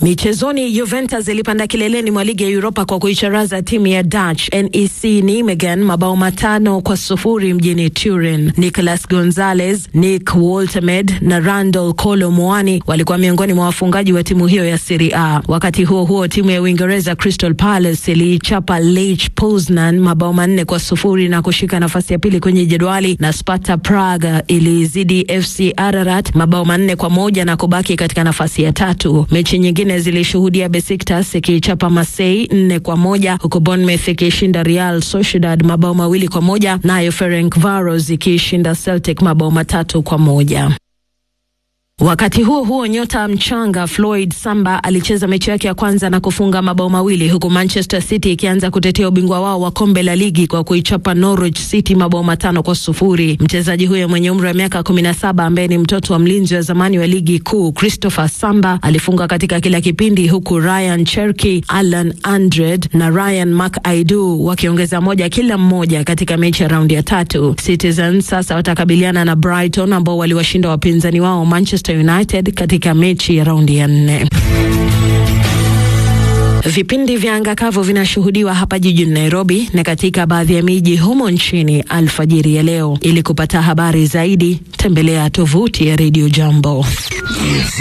Michezoni, Juventus ilipanda kileleni mwa ligi ya Europa kwa kuicharaza timu ya Dutch NEC Nijmegen mabao matano kwa sufuri mjini Turin. Nicolas Gonzalez, Nick Woltemade na Randall Kolo Muani walikuwa miongoni mwa wafungaji wa timu hiyo ya Serie A. Wakati huo huo, timu ya Uingereza Crystal Palace iliichapa Lech Poznan mabao manne kwa sufuri na kushika nafasi ya pili kwenye jedwali, na Sparta Praga ilizidi FC Ararat mabao manne kwa moja na kubaki katika nafasi ya tatu. Mechi nyingine zilishuhudia Besiktas ikiichapa Marseille nne kwa moja huku Bournemouth ikishinda Real Sociedad mabao mawili kwa moja nayo Ferencvaros ikiishinda Celtic mabao matatu kwa moja. Wakati huo huo, nyota mchanga Floyd Samba alicheza mechi yake ya kwanza na kufunga mabao mawili huku Manchester City ikianza kutetea ubingwa wao wa kombe la ligi kwa kuichapa Norwich City mabao matano kwa sufuri. Mchezaji huyo mwenye umri wa miaka kumi na saba ambaye ni mtoto wa mlinzi wa zamani wa ligi kuu Christopher Samba alifunga katika kila kipindi huku Ryan Cherki, Alan Andred na Ryan McAdoo wakiongeza moja kila mmoja katika mechi ya raundi ya tatu. Citizens sasa watakabiliana na Brighton ambao waliwashinda wapinzani wao Manchester United katika mechi ya raundi ya nne. Vipindi vya anga kavu vinashuhudiwa hapa jijini Nairobi na katika baadhi ya miji humo nchini alfajiri ya leo. Ili kupata habari zaidi, tembelea tovuti ya Radio Jambo.